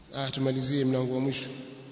ah tumalizie mlango wa mwisho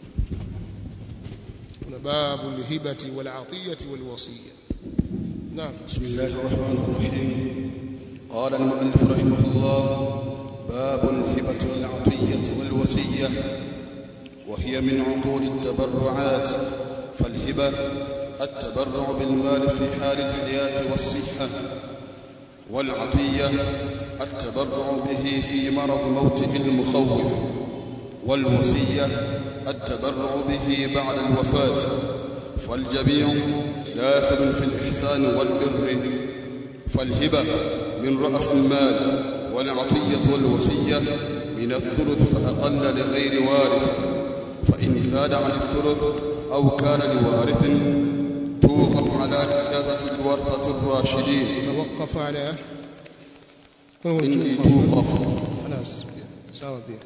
kuna babu lihibati wal atiyati wal wasiya naam بسم الله الرحمن الرحيم قال المؤلف رحمه الله باب الهبة والعطية والوصية وهي من عقود التبرعات فالهبة التبرع بالمال في حال الحياة والصحة والعطية التبرع به في مرض موته المخوف والوصية التبرع به بعد الوفاة فالجميع داخل في الإحسان والبر فالهبة من رأس المال والعطية والوصية من الثلث فأقل لغير وارث فإن زاد عن الثلث أو كان لوارث توقف على إجازة الورثة الراشدين توقف على إن توقف خلاص sawa pia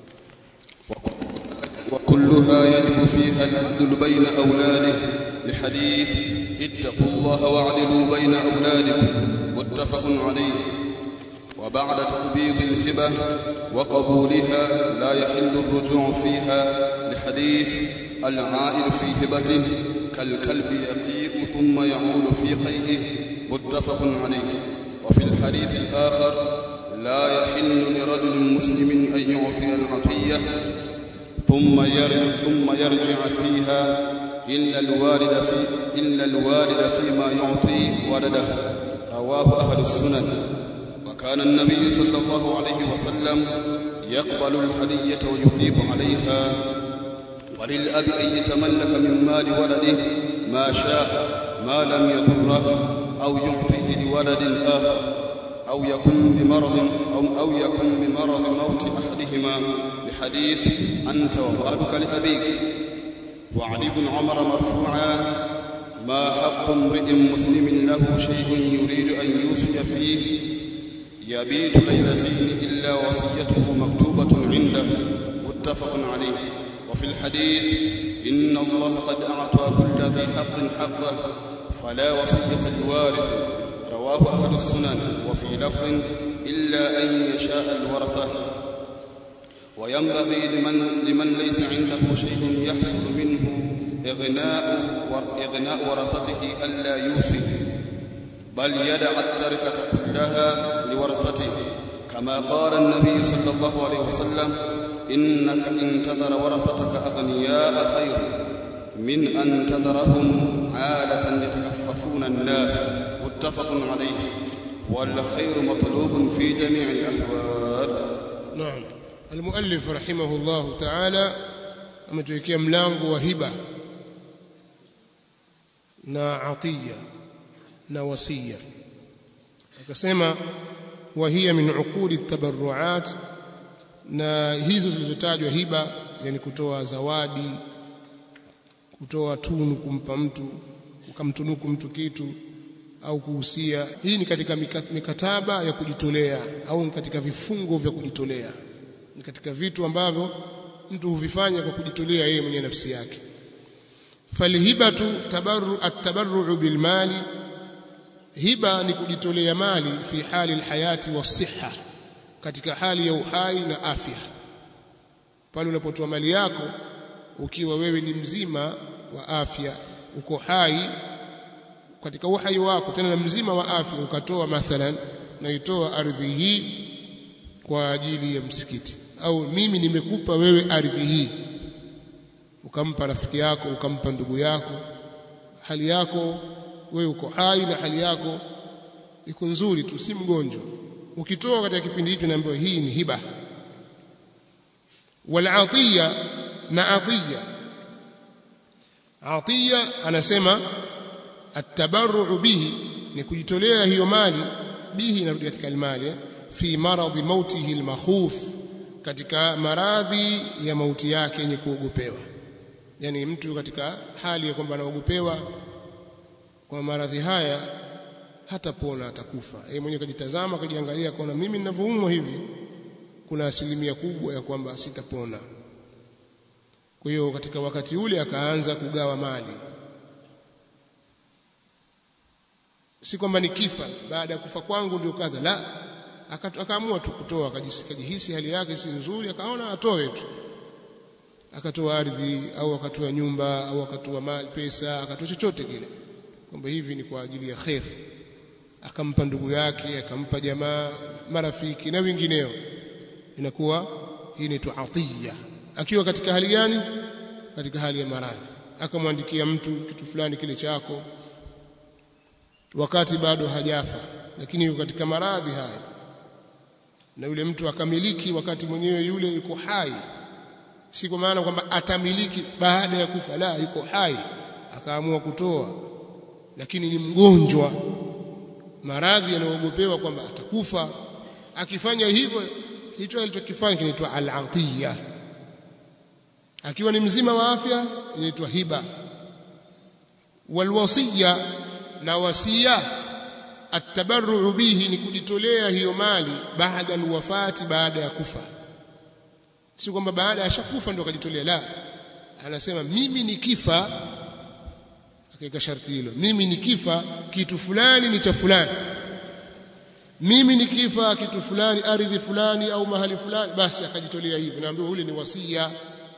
وكلها يجب فيها العدل بين أولاده لحديث اتقوا الله واعدلوا بين أولادكم متفق عليه وبعد تقبيض الهبة وقبولها لا يحل الرجوع فيها لحديث العائل في هبته كالكلب يقيء ثم يعود في قيئه متفق عليه وفي الحديث الآخر لا يحل لرجل مسلم أن يعطي العطية ثم يرجع ثم يرجع فيها إلا الوالد في إلا الوالد فيما يعطي ولده رواه أهل السنن وكان النبي صلى الله عليه وسلم يقبل الهدية ويثيب عليها وللأب أن يتملك من مال ولده ما شاء ما لم يضره أو يعطيه لولد آخر أو يكون بمرض أو, أو يكون بمرض موت أحدهما لحديث أنت ومالك لأبيك وعن ابن عمر مرفوعا ما حق امرئ مسلم له شيء يريد أن يوصي فيه يبيت ليلتين إلا وصيته مكتوبة عنده متفق عليه وفي الحديث إن الله قد أعطى كل ذي حق حقه فلا وصية لوارث رواه أهل السنن وفي لفظ إلا أن يشاء الورثة وينبغي لمن, لمن ليس عنده شيء يحصل منه إغناء, إغناء ورثته ألا يوصي بل يدع التركة كلها لورثته كما قال النبي صلى الله عليه وسلم إنك إن تذر ورثتك أغنياء خير من أن تذرهم عالة يتكففون الناس متفق عليه والخير مطلوب في جميع الأحوال نعم المؤلف رحمه الله تعالى ametuwekea mlango wa hiba na atiya na wasia akasema wa hiya min uqudi tabarruat na hizo zilizotajwa hiba yani kutoa zawadi kutoa tunu kumpa mtu ukamtunuku mtu kitu au kuhusia hii ni katika mikataba ya kujitolea au ni katika vifungo vya kujitolea ni katika vitu ambavyo mtu huvifanya kwa kujitolea yeye mwenye nafsi yake falhibatu tabarru at-tabarru bilmali hiba ni kujitolea mali fi hali alhayati wasihha katika hali ya uhai na afya pale unapotoa mali yako ukiwa wewe ni mzima wa afya uko hai katika uhai wako tena mzima wa afya ukatoa mathalan naitoa ardhi hii kwa ajili ya msikiti au mimi nimekupa wewe ardhi hii ukampa rafiki yako ukampa ndugu yako hali yako wewe uko hai na hali yako iko nzuri tu si mgonjwa ukitoa katika kipindi hicho naambiwa hii ni hiba wal atiya na atiya atiya anasema atabarru bihi ni kujitolea hiyo mali bihi inarudi katika almali fi maradhi mautihi almakhuf katika maradhi ya mauti yake yenye kuogopewa yani mtu katika hali ya kwamba anaogopewa kwa maradhi haya hatapona atakufa yeye mwenyewe kajitazama kajiangalia akaona mimi ninavyoumwa hivi kuna asilimia kubwa ya kwamba sitapona kwa hiyo katika wakati ule akaanza kugawa mali si kwamba nikifa baada ya kufa kwangu ndio kadha la akaamua tu kutoa akajihisi hali yake si nzuri akaona atoe tu akatoa ardhi au akatoa nyumba au akatoa mali pesa akatoa chochote kile kwamba hivi ni kwa ajili ya khair akampa ndugu yake akampa jamaa marafiki na wengineo inakuwa hii inaitwa atiya akiwa katika hali gani katika hali ya maradhi akamwandikia mtu kitu fulani kile chako wakati bado hajafa lakini yuko katika maradhi haya na yule mtu akamiliki wakati mwenyewe yule yuko hai si kwa maana kwamba atamiliki baada ya kufa la yuko hai akaamua kutoa lakini ni mgonjwa maradhi yanayoogopewa kwamba atakufa akifanya hivyo hicho alichokifanya kinaitwa al-atiya akiwa ni mzima wa afya inaitwa hiba walwasiya na wasia atabarru bihi ni kujitolea hiyo mali baada alwafati baada ya kufa si kwamba baada ya shakufa ndio akajitolea la anasema mimi nikifa akaweka sharti hilo mimi nikifa kitu fulani ni cha fulani mimi nikifa kitu fulani ardhi fulani au mahali fulani basi akajitolea hivyo naambiwa ule ni wasia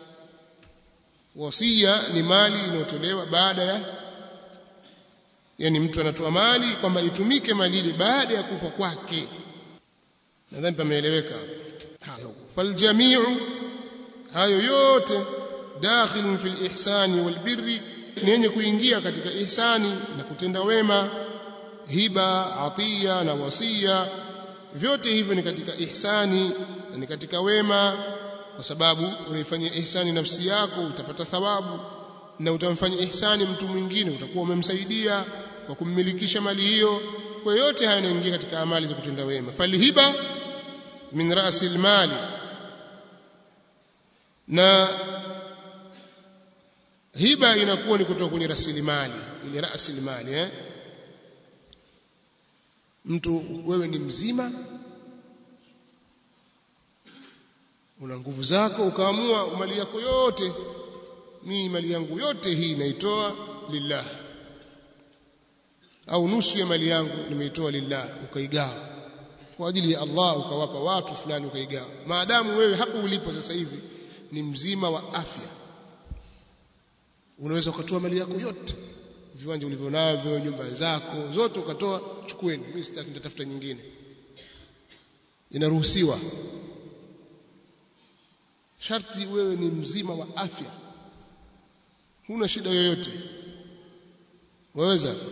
wasia ni mali inayotolewa baada ya yani mtu anatoa mali kwamba itumike mali ile baada ya kufa kwake nadhani pameeleweka hayo faljamiu hayo yote dakhilun fil ihsani wal birri ni yenye kuingia katika ihsani na kutenda wema hiba atiya na wasia vyote hivyo ni katika ihsani na ni katika wema kwa sababu unaifanyia ihsani nafsi yako utapata thawabu na utamfanyia ihsani mtu mwingine utakuwa umemsaidia kwa kummilikisha mali hiyo kwa yote haya yanaingia katika amali za kutenda wema falhiba min rasil mali na hiba inakuwa ni kutoka kwenye rasilimali ile rasilimali eh mtu wewe ni mzima una nguvu zako ukaamua mali yako yote mimi mali yangu yote hii naitoa lillah au nusu ya mali yangu nimeitoa lillah ukaigawa kwa ajili ya Allah ukawapa watu fulani ukaigawa maadamu wewe hapo ulipo sasa hivi ni mzima wa afya unaweza ukatoa mali yako yote viwanja ulivyonavyo nyumba zako zote ukatoa chukueni mimi sitaki nitatafuta nyingine inaruhusiwa sharti wewe ni mzima wa afya huna shida yoyote waweza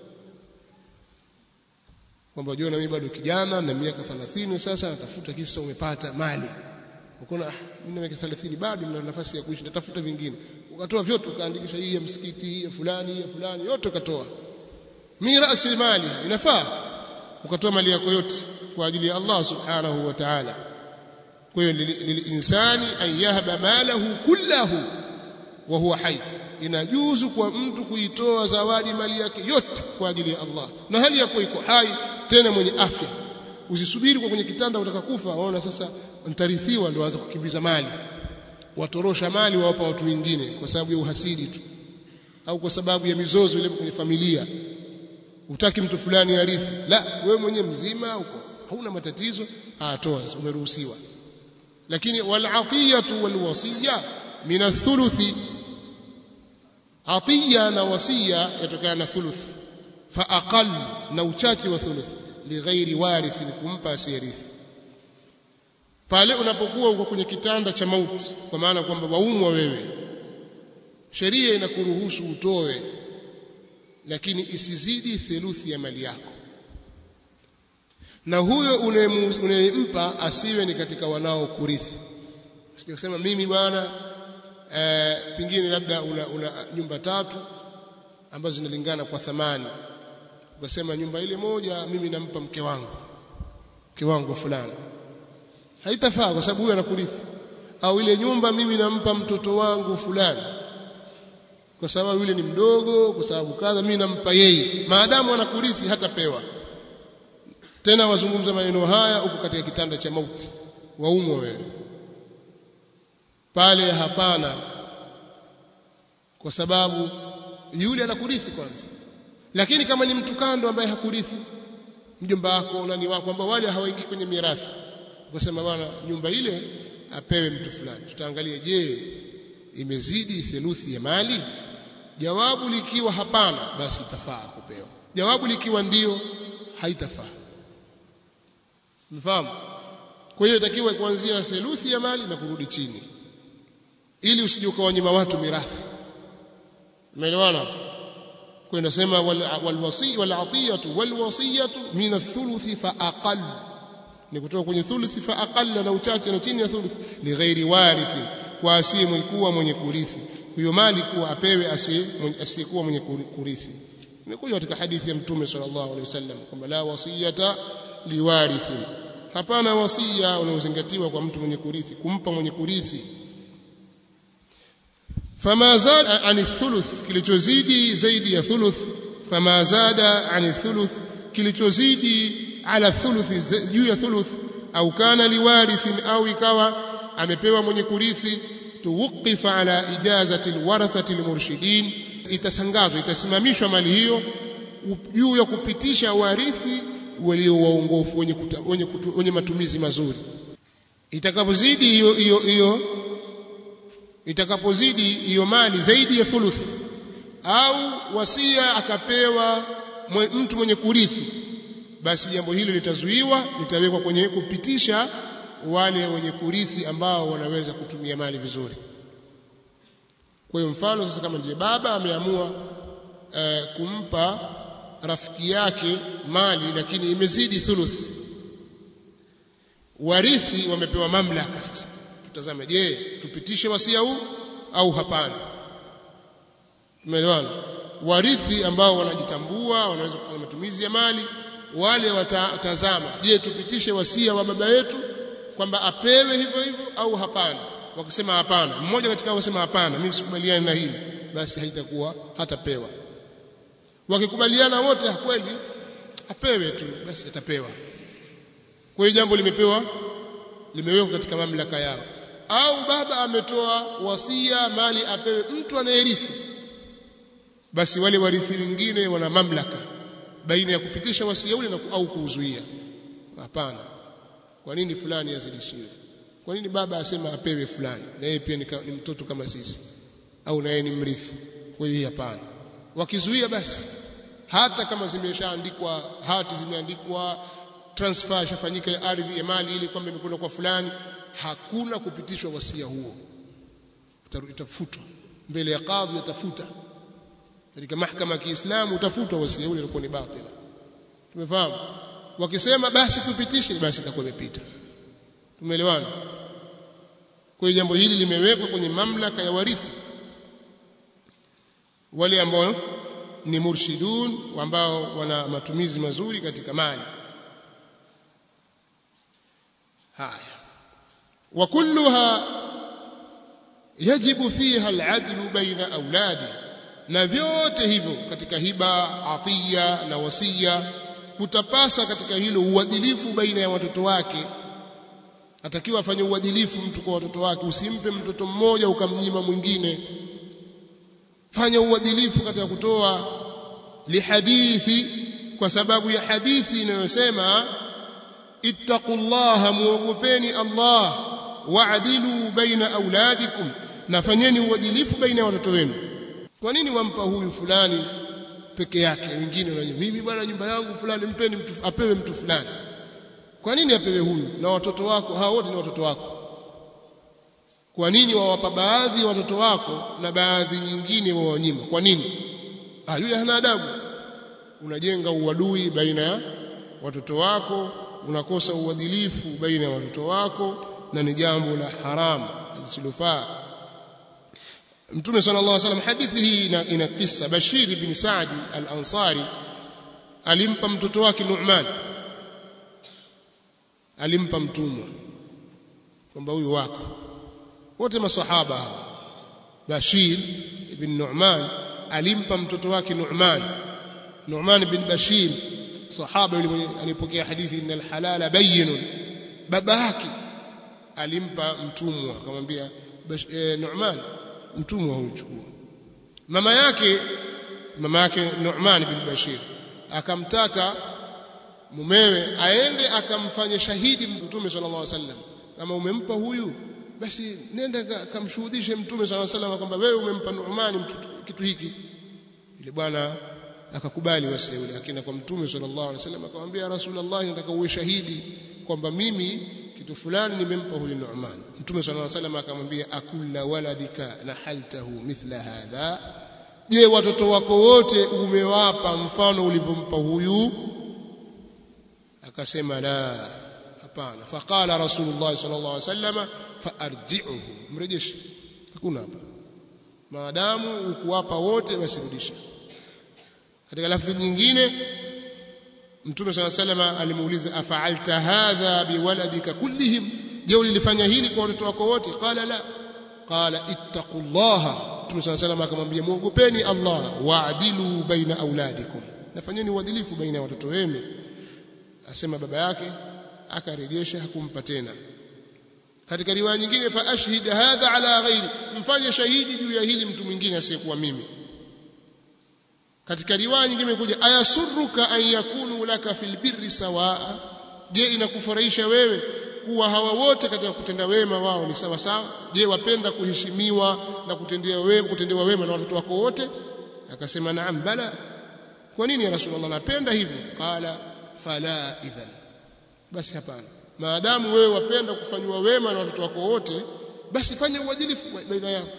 kwamba jua na mimi bado kijana na miaka 30 sasa natafuta kisa umepata mali ukaona mimi na miaka 30 bado nina nafasi ya kuishi natafuta vingine ukatoa vyote ukaandikisha hii ya msikiti hii ya fulani hii ya fulani yote ukatoa mirasi mali inafaa ukatoa mali yako yote kwa ajili ya Allah subhanahu wa ta'ala kwa hiyo lilinsani an yahba malahu kullahu wa huwa hai inajuzu kwa mtu kuitoa zawadi mali yake yote kwa ajili ya Allah na hali yako iko hai tena mwenye afya usisubiri kwa kwenye kitanda utaka kufa waona sasa nitarithiwa ndio anza kukimbiza mali watorosha mali wawapa watu wengine kwa sababu ya uhasidi tu au kwa sababu ya mizozo ile kwenye familia utaki mtu fulani arithi la wewe mwenyewe mzima uko hauna matatizo atoa umeruhusiwa lakini wal atiyatu wal wasiya min athuluthi atiya na wasiya yatokana na thuluth fa aqall na uchache wa thuluth lighairi warithi ni kumpa asiyerithi pale unapokuwa uko kwenye kitanda cha mauti kwa maana kwamba waumwa wewe sheria inakuruhusu utoe lakini isizidi theluthi ya mali yako na huyo unayempa asiwe ni katika wanao kurithi sio mimi bwana e, pingine labda una, una nyumba tatu ambazo zinalingana kwa thamani ukasema nyumba ile moja mimi nampa mke wangu mke wangu fulani haitafaa kwa sababu huyo anakurithi au ile nyumba mimi nampa mtoto wangu fulani kwa sababu yule ni mdogo kwa sababu kadha mimi nampa yeye maadamu anakurithi hatapewa tena wazungumza maneno haya uko katika kitanda cha mauti waumwe wewe pale hapana kwa sababu yule anakurithi kwanza lakini kama ni mtu kando ambaye hakurithi mjomba wako nani wako ambao wale hawaingii kwenye mirathi ukasema bwana nyumba ile apewe mtu fulani tutaangalia je imezidi theluthi ya mali jawabu likiwa hapana basi itafaa kupewa jawabu likiwa ndio haitafaa mfahamu kwa hiyo itakiwa kuanzia theluthi ya mali na kurudi chini ili usije ukawanyima watu mirathi umeelewana kwa inasema walwasi walatiyatu walwasiyatu min athuluthi fa aqall ni kutoka kwenye thuluthi fa aqall na uchache na chini ya thuluthi li ghairi warithi kwa asiye kuwa mwenye kurithi hiyo mali kuwa apewe asiyekuwa mwenye kurithi imekuja katika hadithi ya mtume sallallahu alaihi wasallam kwamba la wasiyata liwarithi hapana wasia unaozingatiwa kwa mtu mwenye kurithi kumpa mwenye kurithi fama zada ani thuluth kilichozidi zaidi ya thuluth fama zada ani thuluth kilichozidi ala thuluth juu ya thuluth au kana liwarithin au ikawa amepewa mwenye kurithi tuwqifa ala ijazati alwarathati almurshidin itasangazwa itasimamishwa mali hiyo juu ya kupitisha warithi walio waongofu wenye, wenye, wenye matumizi mazuri itakapozidi hiyo hiyo hiyo itakapozidi hiyo mali zaidi ya thuluth au wasia akapewa mwe, mtu mwenye kurithi basi jambo hilo litazuiwa litawekwa kwenye kupitisha wale wenye kurithi ambao wanaweza kutumia mali vizuri kwa hiyo mfano sasa kama ndiye baba ameamua uh, kumpa rafiki yake mali lakini imezidi thuluth warithi wamepewa mamlaka sasa tutazame je tupitishe wasia huu au hapana tumeelewana warithi ambao wanajitambua wanaweza kufanya matumizi ya mali wale watatazama je tupitishe wasia wa baba yetu kwamba apewe hivyo hivyo au hapana wakisema hapana mmoja katika wasema hapana mimi sikubaliani na hili basi haitakuwa hatapewa wakikubaliana wote kweli apewe tu basi atapewa kwa hiyo jambo limepewa limewekwa katika mamlaka yao au baba ametoa wasia mali apewe mtu anayerithi basi wale warithi wengine wana mamlaka baina ya kupitisha wasia ule na au kuuzuia hapana kwa nini fulani azidishiwe kwa nini baba asema apewe fulani na yeye pia ni, ni mtoto kama sisi au na yeye ni mrithi kwa hiyo hapana wakizuia basi hata kama zimeshaandikwa hati zimeandikwa transfer ishafanyika ya ardhi ya mali ili kwamba imekwenda kwa fulani hakuna kupitishwa wasia huo itafutwa mbele ya kadhi atafuta katika mahakama ya Kiislamu utafutwa wasia ule ulikuwa ni batili tumefahamu wakisema basi tupitishe basi itakuwa imepita tumeelewana kwa hiyo jambo hili limewekwa kwenye mamlaka ya warithi wale ambao ni murshidun ambao wana matumizi mazuri katika mali haya wa kulluha yajibu fiha al'adlu baina auladi na vyote hivyo katika hiba atiya na wasia kutapasa katika hilo uadilifu baina ya watoto wake atakiwa afanye uadilifu mtu kwa watoto wake usimpe mtoto mmoja ukamnyima mwingine fanya uadilifu katika kutoa lihadithi kwa sababu ya hadithi inayosema ittaqullaha muogopeni Allah wa'dilu baina auladikum na fanyeni uadilifu baina ya watoto wenu kwa nini wampa huyu fulani peke yake wengine na mimi bwana nyumba yangu fulani mpeni mtu apewe mtu fulani kwa nini apewe huyu na watoto wako hao wote ni watoto wako kwa nini wawapa baadhi ya watoto wako na baadhi nyingine wawanyima kwa nini ah yule hana adabu unajenga uadui baina ya watoto wako unakosa uadilifu baina ya watoto wako na ni jambo la haramu lisilofaa Mtume sallallahu alaihi wasallam hadithi hii ina, ina kisa Bashir ibn Saadi al-Ansari alimpa mtoto wake Nu'man alimpa mtumwa kwamba huyu wako wote masahaba Bashir ibn Nu'man alimpa mtoto wake Nu'man Nu'man ibn Bashir sahaba yule alipokea hadithi innal halala bayyinun baba yake alimpa mtumwa akamwambia eh, Nu'man mtumwa huyu chukua mama yake mama yake Nu'man bin Bashir akamtaka mumewe aende akamfanye shahidi mtume sallallahu alaihi wasallam kama umempa huyu basi nenda kamshuhudishe mtume swalla sallam kwamba wewe umempa Nu'man mtu kitu hiki yule bwana akakubali wasia ule akina kwa mtume sallallahu alaihi wasallam akamwambia rasulullah nataka uwe shahidi kwamba mimi kitu fulani nimempa huyu Nu'man mtume sallallahu alaihi wasallam akamwambia akulla waladika nahaltahu mithla hadha je watoto wako wote umewapa mfano ulivyompa huyu akasema la hapana faqala rasulullah sallallahu alaihi wasallam faarji'uhu mrejeshe hakuna hapa maadamu ukuwapa wote basi rudisha katika lafzi nyingine mtume swalla salama alimuuliza afa'alta hadha biwaladika kullihim je ulilifanya hili kwa watoto wako wote qala la qala ittaqullaha mtume swalla salama akamwambia muogopeni Allah wa'dilu baina auladikum nafanyeni uadilifu baina ya watoto wenu asema baba yake akarejesha hakumpa tena katika riwaya nyingine fa ashhid hadha ala ghairi mfanye shahidi juu ya hili mtu mwingine asiyekuwa mimi katika riwaya nyingine imekuja ayasurruka an yakunu laka fil birri sawaa je inakufurahisha wewe kuwa hawa wote katika kutenda wema wao ni sawa sawa je wapenda kuheshimiwa na kutendewa wema kutendewa wema na watoto wako wote akasema naam bala kwa nini ya rasulullah napenda hivyo qala fala idhan basi hapana maadamu wewe wapenda kufanywa wema na watoto wako wote basi fanya uadilifu baina yao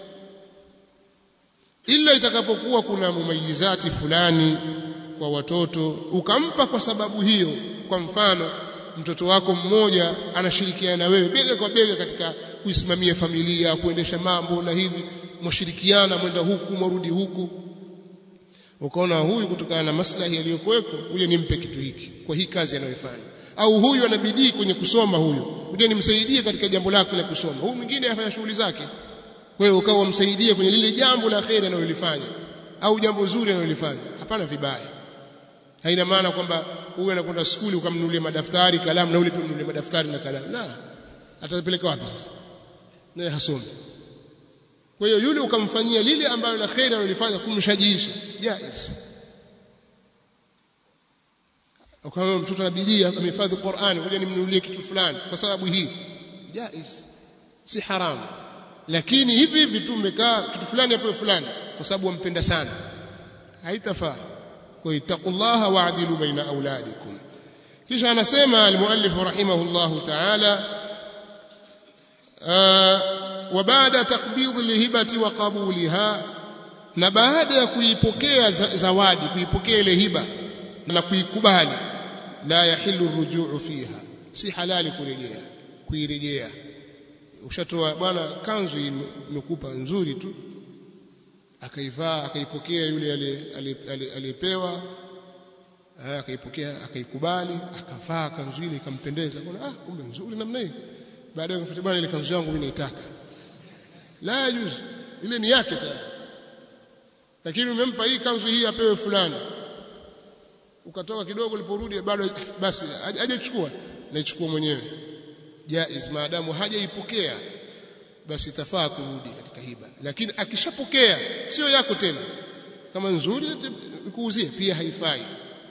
ila itakapokuwa kuna mumayizati fulani kwa watoto ukampa kwa sababu hiyo kwa mfano mtoto wako mmoja anashirikiana na wewe bega kwa bega katika kuisimamia familia kuendesha mambo na hivi mwashirikiana mwenda huku mwarudi huku ukaona huyu kutokana na maslahi yaliyokuweko huyo nimpe kitu hiki kwa hii kazi anayofanya au huyu ana bidii kwenye kusoma huyu huyo nimsaidie katika jambo lake la kusoma huyu mwingine afanya shughuli zake wewe ukawa msaidie kwenye lile jambo la kheri analolifanya au jambo zuri analolifanya hapana vibaya haina maana kwamba huyu anakwenda skuli ukamnunulia madaftari kalamu na ule pia mnunulie madaftari na kalamu la atapeleka wapi sasa naye hasomi kwa hiyo yule ukamfanyia lile ambalo la kheri analolifanya kumshajiisha jaiz ukawa mtoto ana bidii amehifadhi Qur'ani ngoja nimnunulie kitu fulani kwa sababu hii jaiz si haramu lakini hivi hivi tu umekaa kitu fulani hapo fulani kwa sababu wampenda sana haitafaa kwa ittaqullaha wa'dilu baina auladikum kisha anasema almuallif rahimahullahu ta'ala wa baada taqbid alhibati wa qabuliha na baada ya kuipokea zawadi kuipokea ile hiba na kuikubali la yahillu rujuu fiha si halali kurejea kuirejea ushatoa bwana kanzu imekupa nzuri tu akaivaa akaipokea yule aliyepewa akaipokea akaikubali akavaa kanzu ile ikampendeza kuna ah kumbe nzuri namna hii baadaye akafuta bwana ile kanzu yangu mimi naitaka la yajuzu ile ni yake tayari lakini umempa hii kanzu hii apewe fulani ukatoka kidogo uliporudi bado basi hajachukua naichukua mwenyewe jaiz maadamu hajaipokea basi tafaa kurudi katika hiba lakini akishapokea sio yako tena kama nzuri kuuzie pia haifai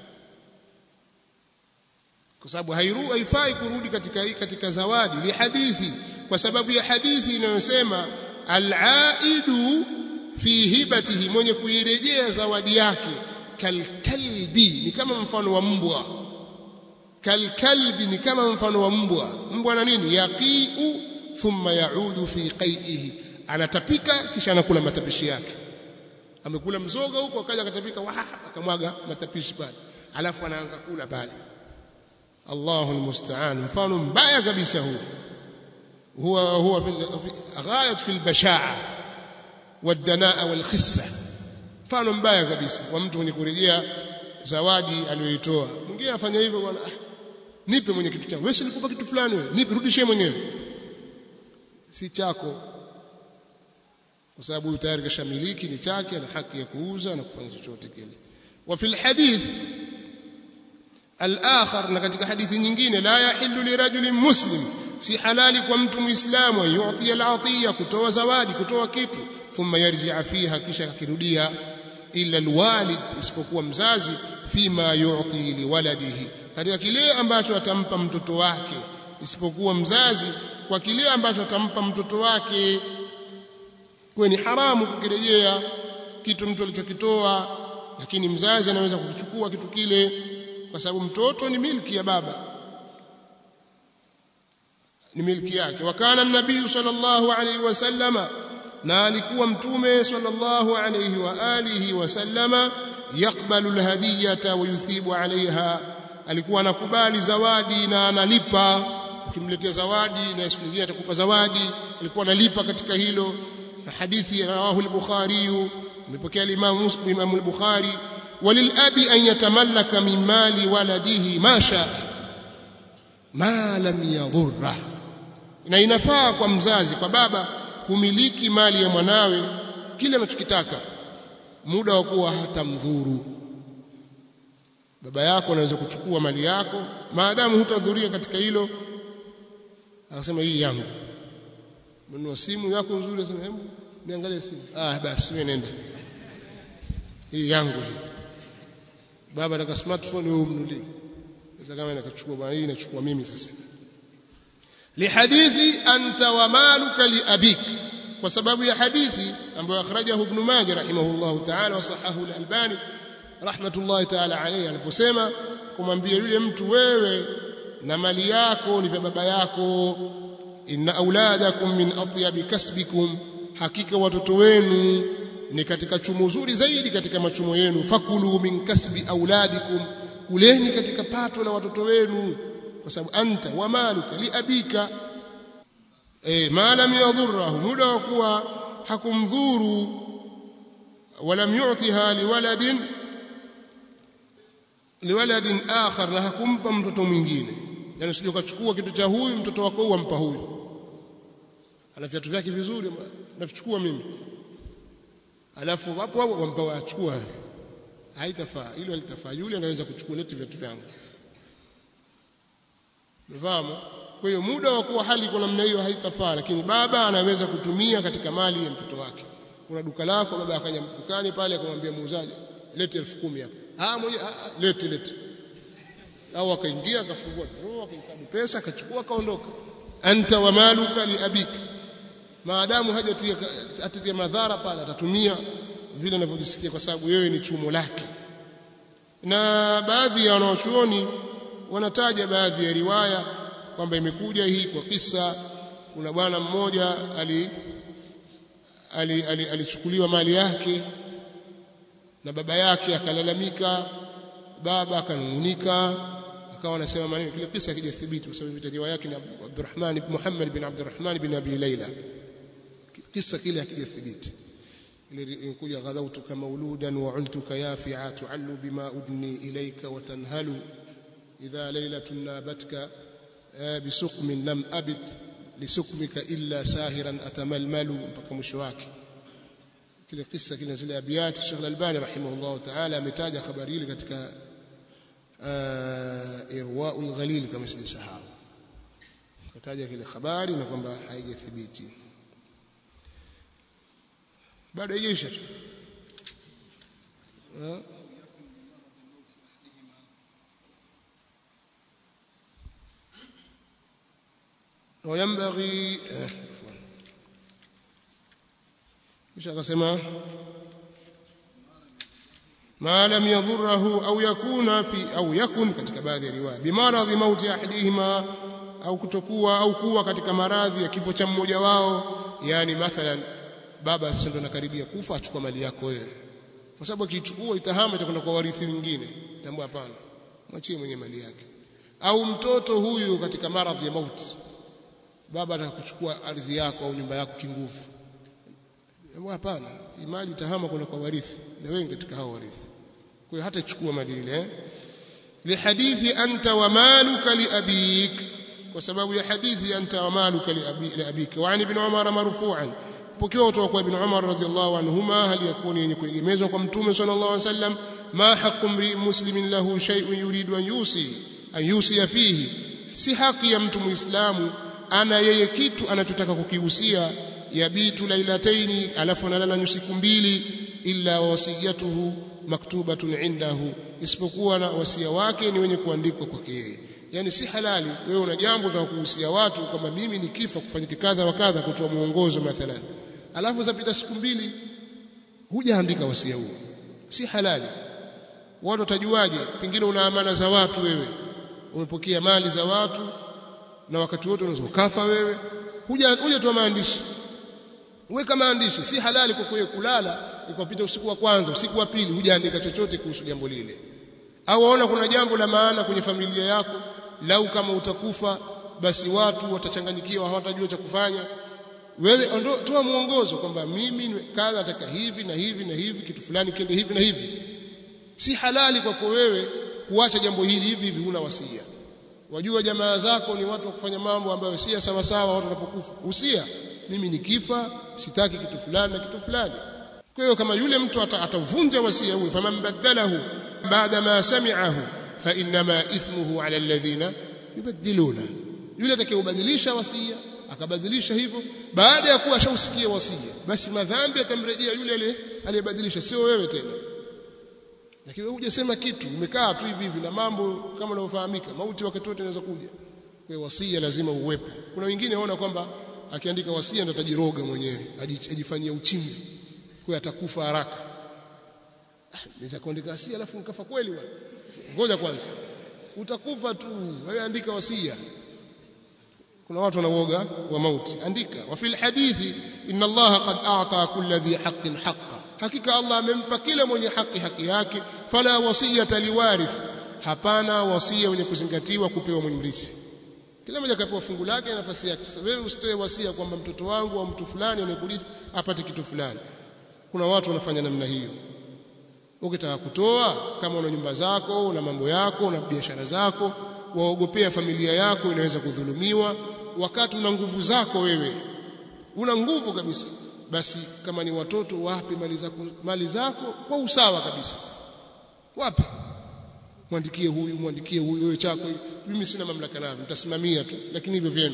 kwa sababu hairu haifai kurudi katika katika zawadi li hadithi kwa sababu ya hadithi inayosema al-aidu fi hibatihi mwenye kuirejea zawadi yake kalkalbi ni kama mfano wa mbwa kalkalbi ni kama mfano wa mbwa mbwa na nini yaqiu thumma yaudu fi qai'ihi anatapika kisha anakula matapishi yake amekula mzoga huko akaja akatapika wa akamwaga matapishi pale alafu anaanza kula pale Allahu almusta'an mfano mbaya kabisa huu huwa huwa fi ghayat fi albasha'a wadanaa walkhissa mfano mbaya kabisa wa mtu mwenye kurejea zawadi aliyoitoa mwingine afanya hivyo bwana ah, nipe mwenye kitu changu wewe si nikupa kitu fulani wewe nipe rudishie mwenyewe si chako kwa sababu huyu tayari kashamiliki ni chake ana haki ya kuuza na kufanya chochote kile wa fil hadith al-akhar na katika hadithi nyingine la yahillu lirajulin muslim si halali kwa mtu muislamu yu'ti al-atiya kutoa zawadi kutoa kitu thumma yarji'a fiha kisha akirudia illa alwalid isipokuwa mzazi fima yu'ti liwaladihi katika kile ambacho atampa mtoto wake isipokuwa mzazi kwa kile ambacho atampa mtoto wake kwa ni haramu kukirejea kitu mtu alichokitoa lakini mzazi anaweza kukichukua kitu kile kwa sababu mtoto ni milki ya baba ni milki yake wakana nabii sallallahu alaihi wasallama na alikuwa mtume sallallahu alaihi wa alihi wasallama yakbalu alhadiyata wa yuthibu alaiha alikuwa anakubali zawadi na analipa ukimletea zawadi na siku nyingine atakupa zawadi alikuwa analipa katika hilo na hadithi rawahu al-bukhari imepokea al-imam Imam al-bukhari walilabi an yatamallaka min mali waladihi ma shaa ma lam yadhurra na inafaa kwa mzazi kwa baba kumiliki mali ya mwanawe kile anachokitaka muda wa kuwa hatamdhuru baba yako anaweza kuchukua mali yako maadamu hutadhuria katika hilo akasema hii yangu mnunua simu yako nzuri asema hebu niangalie simu ah basi wewe nenda hii yangu hii baba nataka smartphone wewe umnulie sasa kama nakachukua bwana hii nachukua mimi sasa lihadithi anta wa maluka liabik kwa sababu ya hadithi ambayo akhrajahu ibn majah rahimahullah ta'ala wa sahahu al-albani rahmatullahi ta'ala alayhi aliposema kumwambia yule mtu wewe na mali yako ni vya baba yako inna auladakum min atyabi kasbikum hakika watoto wenu ni katika chumo zuri zaidi katika machumo yenu fakulu min kasbi auladikum kuleni katika pato la watoto wenu kwa sababu anta wa maluka li abika eh ma lam yadhurruhu muda wa kuwa hakumdhuru walam yu'tiha liwaladin liwaladin akhar na hakumpa mtoto mwingine yani usije ukachukua kitu cha huyu mtoto wako uampa huyu ana viatu vyake vizuri navichukua mimi alafu hapo hapo wampa wachukua haitafaa hilo litafaa yule anaweza kuchukua leti viatu vyangu Mfahamu? Kwa hiyo muda wa kuwa hali kwa namna hiyo haitafaa, lakini baba anaweza kutumia katika mali ya mtoto wake. Kuna duka lako, baba akaja dukani pale akamwambia muuzaji, lete elfu kumi hapa. Ah, mmoja lete lete. Au akaingia akafungua drawer akahesabu pesa akachukua akaondoka. Anta wa maluka li abika. Maadamu hajatia atatia madhara pale atatumia vile anavyojisikia kwa sababu wewe ni chumo lake. Na baadhi ya wanaochuoni wanataja baadhi ya riwaya kwamba imekuja hii kwa kisa kuna bwana mmoja ali alichukuliwa ali, ali mali yake na baba yake akalalamika baba akanungunika akawa anasema maneno kile kisa kijathibiti kwa sababu riwaya yake ni Abdurrahman ibn Muhammad bin Abdurrahman bin Abi Layla kisa kile hakijathibiti ile ilikuja ghadawtuka mauludan wa ultuka yafi'a tu'allu bima udni ilayka wa tanhalu إذا ليلة نابتك بسقم لم أبت لسقمك إلا ساهرا أتململ mpaka mwisho wake kile kisa kile zile abiyat Sheikh Al-Albani rahimahullah ta'ala ametaja habari ile katika irwaul ghalil kama sijasahau kataja kile habari na kwamba haijathibiti bado haijaisha tu وينبغي ايش akasema ما لم يضره او يكون في او يكن katika baadhi ya riwaya bimaradhi mauti ahadihima au kutokuwa au kuwa katika maradhi ya kifo cha mmoja wao yani mathalan baba sasa ndo anakaribia kufa achukua mali yako wewe kwa sababu akichukua itahama itakwenda kwa warithi wengine tambua hapana mwachie mwenye mali yake au mtoto huyu katika maradhi ya mauti baba atakuchukua ardhi yako au nyumba yako kinguvu hapana mali itahama kwenda kwa warithi na wengi katika hao warithi kwa hiyo hata chukua mali ile lihadithi anta wa maluka liabik kwa sababu ya hadithi anta wa maluka liabik wa ani ibn umar marfu'an pokewa kutoka kwa ibn umar radhiyallahu anhuma hali yakuni yenye kuegemezwa kwa mtume sallallahu alaihi wasallam ma haqqu mri muslimin lahu shay'un yuridu an yusi an yusi fihi si haki ya mtu muislamu ana yeye kitu anachotaka kukihusia yabitu lailataini alafu analala siku mbili illa wasiyatuhu maktubatun indahu isipokuwa na wasia wake ni wenye kuandikwa kwake yeye yani si halali wewe una jambo unataka kuhusia watu kwamba mimi nikifa kufanyike kadha wa kadha kutoa muongozo mathalan alafu zapita siku mbili hujaandika wasia huo si halali watu watajuaje pengine una amana za watu wewe umepokea mali za watu na wakati wote unaweza ukafa wewe huja hujatoa maandishi weka maandishi si halali kwa kuwe kulala ikapita usiku wa kwanza usiku wa pili hujaandika chochote kuhusu jambo lile au waona kuna jambo la maana kwenye familia yako lau kama utakufa basi watu watachanganyikiwa hawatajua cha kufanya wewe ondo, toa muongozo kwamba mimi kadha nataka hivi na hivi na hivi kitu fulani kiende hivi na hivi si halali kwako wewe kuacha jambo hili hivi hivi huna wasia wajua jamaa zako ni watu wa kufanya mambo ambayo si sawa sawa watu wanapokufa usia mimi nikifa sitaki kitu fulani na kitu fulani kwa hiyo kama yule mtu atavunja ata wasia huo faman badalahu baada ma sami'ahu fa inma ithmuhu ala alladhina yubaddiluna yule atakayebadilisha wasia akabadilisha hivyo baada ya kuwa ashausikia wasia basi madhambi atamrejea yule aliyebadilisha sio wewe tena lakini wewe hujasema kitu umekaa tu hivi hivi na mambo kama unavyofahamika mauti wakati wote inaweza kuja kwa hiyo wasia lazima uwepo kuna wengine waona kwamba akiandika wasia ndo atajiroga mwenyewe ajifanyia uchimvi kwa atakufa haraka naweza kuandika wasia alafu nikafa kweli bwana ngoja kwanza utakufa tu wewe andika wasia kuna watu wanauoga wa mauti andika wa fil hadithi inna allaha qad a'ta kulli dhi haqqin haqqa hakika allah amempa kila mwenye haki haki yake fala wasiyata liwarith hapana wasia wenye kuzingatiwa kupewa mrithi kila mmoja kapewa fungu lake na nafasi yake sasa wewe usitoe wasia kwamba mtoto wangu au mtu fulani anayekurithi apate kitu fulani kuna watu wanafanya namna hiyo ukitaka kutoa kama una nyumba zako una mambo yako una biashara zako waogopea familia yako inaweza kudhulumiwa wakati una nguvu zako wewe una nguvu kabisa basi kama ni watoto wape mali zako mali zako kwa usawa kabisa wape mwandikie huyu mwandikie huyu wewe chako mimi sina mamlaka navyo nitasimamia tu lakini hivyo vyenu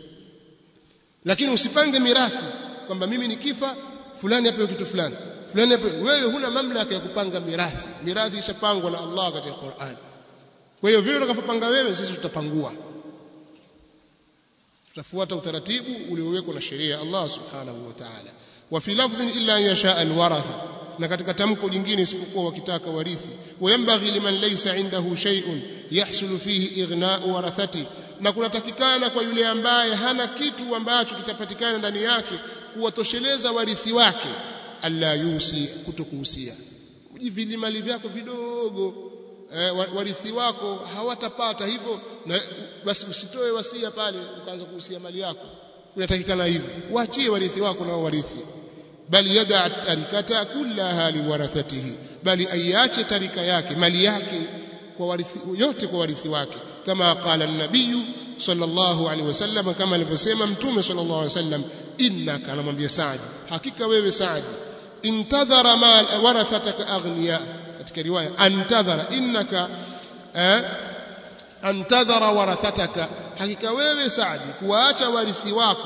lakini usipange mirathi kwamba mimi nikifa fulani apewe kitu fulani fulani apewe wewe huna mamlaka ya kupanga mirathi mirathi ishapangwa na Allah katika Qur'an kwa hiyo vile utakavyopanga wewe sisi tutapangua tutafuata utaratibu uliowekwa na sheria ya Allah subhanahu wa ta'ala wa fi lafdhin illa an yasha alwaratha na katika tamko jingine isipokuwa wakitaka warithi wayambaghi liman laysa indahu shay'un yahsulu fihi ighna'u warathati na kunatakikana kwa yule ambaye hana kitu ambacho kitapatikana ndani yake kuwatosheleza warithi wake alla yusi kutokuhusia ujivili mali vyako vidogo eh, warithi wako hawatapata hivyo na basi usitoe wasia pale ukaanza kuhusia mali yako unatakikana hivyo waachie warithi wako na warithi bali yada tarikata kullaha liwarathatihi bali aiache tarika yake mali yake kwa warithi yote kwa warithi wake kama qala an-nabiy sallallahu alaihi wasallam kama alivyosema mtume sallallahu alaihi wasallam innaka anamwambia Saad hakika wewe Saad intadhara mal warathataka aghniya katika riwaya antadhara innaka eh, antadhara warathataka hakika wewe Saad kuwaacha warithi wako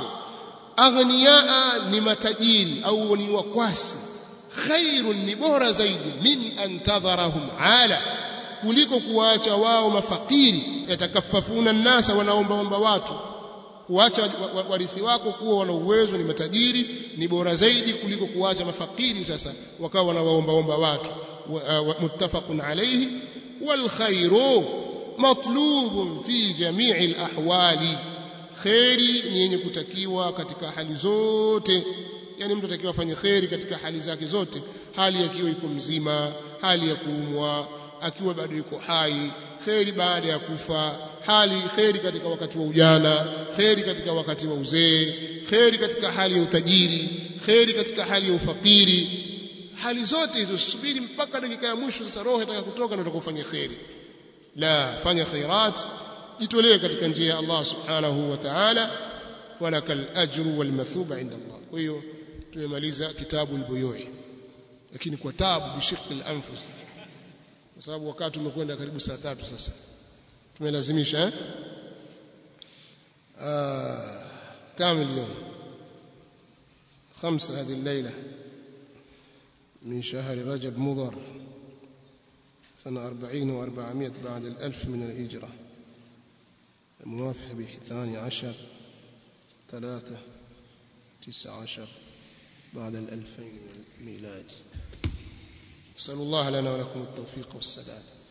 aghniyaa ni matajiri au ni wakwasi khairun ni bora zaidi min antadharahum ala kuliko kuwaacha wao mafakiri yatakafafuna nnasa wanaomba omba watu kuacha warithi wako kuwa wana uwezo ni matajiri ni bora zaidi kuliko kuacha mafakiri sasa wakawa wanawaombaomba watu muttafaqun alayhi wal khairu matlubun fi jami'i al ahwali khairi ni yenye kutakiwa katika hali zote yani mtu atakiwa afanye khairi katika hali zake zote hali akiwa iko mzima hali ya kuumwa akiwa bado yuko hai kheri baada ya kufa hali kheri katika wakati wa ujana kheri katika wakati wa uzee kheri katika hali ya utajiri kheri katika hali ya ufakiri hali zote hizo subiri mpaka dakika ya mwisho sasa roho itaka kutoka na utakofanya kheri la fanya khairat jitolee katika njia ya Allah subhanahu wa ta'ala falakal ajru wal mathuba inda Allah kwa hiyo tumemaliza kitabu al-buyui lakini kwa taabu bishiqi al-anfus kwa sababu wakati umekwenda karibu saa tatu sasa tumelazimisha eh آه كم اليوم خمسة هذه الليلة من شهر رجب مضر سنة أربعين وأربعمائة بعد الألف من الهجرة الموافق بثاني عشر ثلاثة تسعة عشر بعد الألفين من الميلاد نسأل الله لنا ولكم التوفيق والسداد